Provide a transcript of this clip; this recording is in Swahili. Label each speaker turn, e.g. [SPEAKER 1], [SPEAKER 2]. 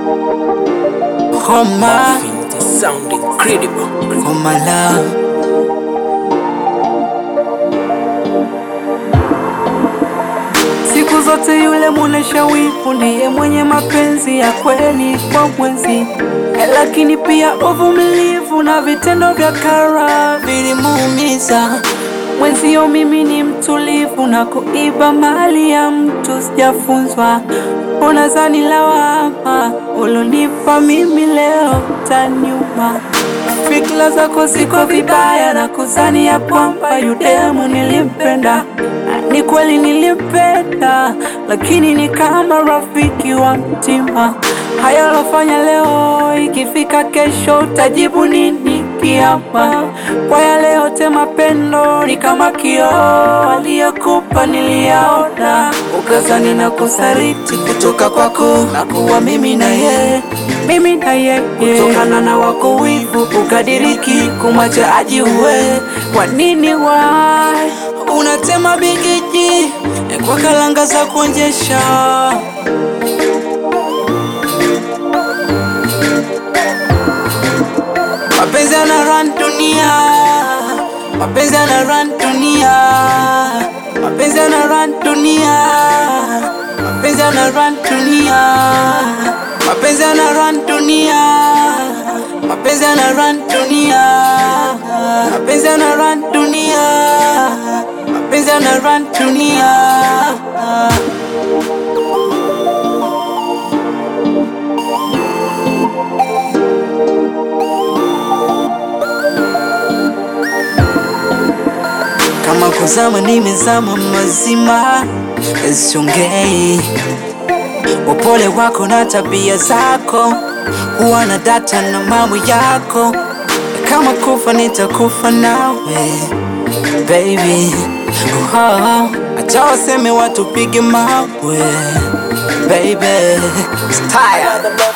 [SPEAKER 1] Homa,
[SPEAKER 2] It sound incredible.
[SPEAKER 1] homa love. Siku zote yule muonesha wivu ndiye mwenye mapenzi ya kweli kwa mwenzi, Eh, lakini pia uvumilivu na vitendo vya kara vilimuumiza mwenzio. Mimi ni mtulivu na kuiba mali ya mtu sijafunzwa. Unazani lawama ulonipa mimi leo tanyuma Fikra zako ziko vibaya na kuzani ya kwamba yudemu nilimpenda. Ni kweli nilimpenda, lakini ni kama rafiki wa mtima. Haya lofanya leo, ikifika kesho utajibu nini kiama? Kwa yale yote mapendo ni kama kioo, aliyokupa niliyaona, ukazani na kusariti kutoka kwako na kuwa mimi na yeye mimi na yeye kutokana na wako wivu ukadiriki kumwacha ajiue. Kwa nini wai unatema bigiji kwa kalanga za kuonjesha? Mapenzi yana run dunia, mapenzi yana run dunia, mapenzi yana run dunia, mapenzi yana run dunia, mapenzi yana run dunia, mapenzi yana run dunia, mapenzi yana run dunia, mapenzi yana run dunia. Kama kuzama nimezama mazima, siongei. Upole wako na tabia zako, huwa na data na mambo yako. Kama kufa nitakufa nawe baby. Oh, acha waseme watu pige mawe baby. Style.